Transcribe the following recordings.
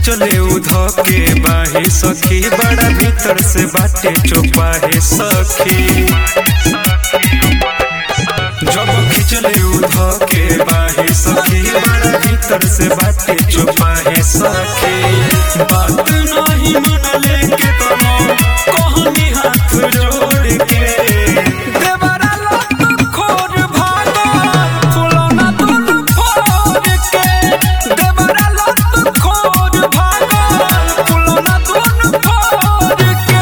खिचले उध के बाहे सखी बड़ा भीतर से बाटे चोपाहे सखी जब खिचले उध के बाहे सखी बड़ा भीतर से बाटे चोपाहे सखी बात नहीं मनले के तनो कहनी हाथ जोड़ के देवरा लत खोर भागा फुलौना दुनु फोड़ के देवरा लत खोर भागा फुलौना दुनु फोड़ के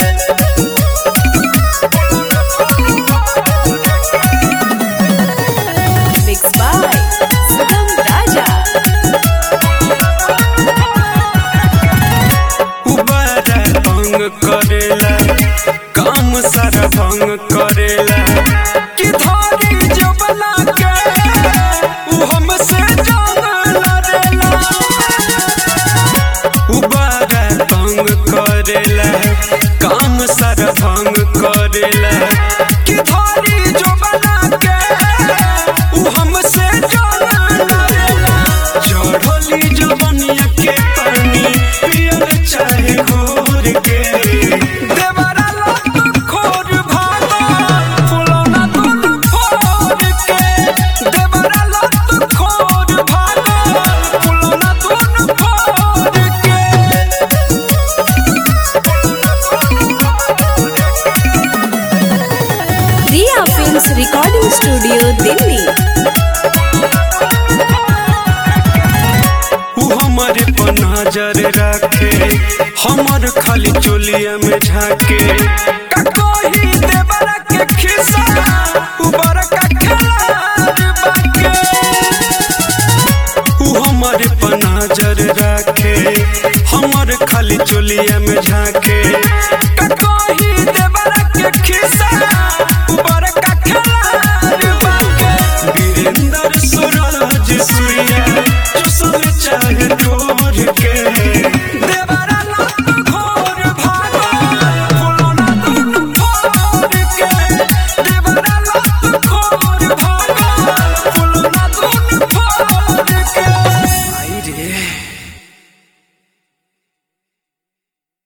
Mixed by Sugam Raja. उबारा भंग करेला काम सारा भंग करेला कि धरी जबना के उ हमसे जान लड़ेला उबारा भंग करेला काम सारा भंग करेला कि धरी जबना के उ हमसे जान लड़ेला चढ़ली जवनिया के पानी पियल चाहे घोर के देवरा लत खोर भागा फुलौना दुनु फोड़ के देवरा लत खोर भागा फुलौना दुनु फोड़ के Riya Films Recording Studio, Delhi. उ हमारे पर नजर रखे हमर खाली चोलिया में झाके का कोई देवरा के खिसा उ बड़का खिलाड़ बाके उ हमारे पर नजर रखे हमर खाली चोलिया में झाके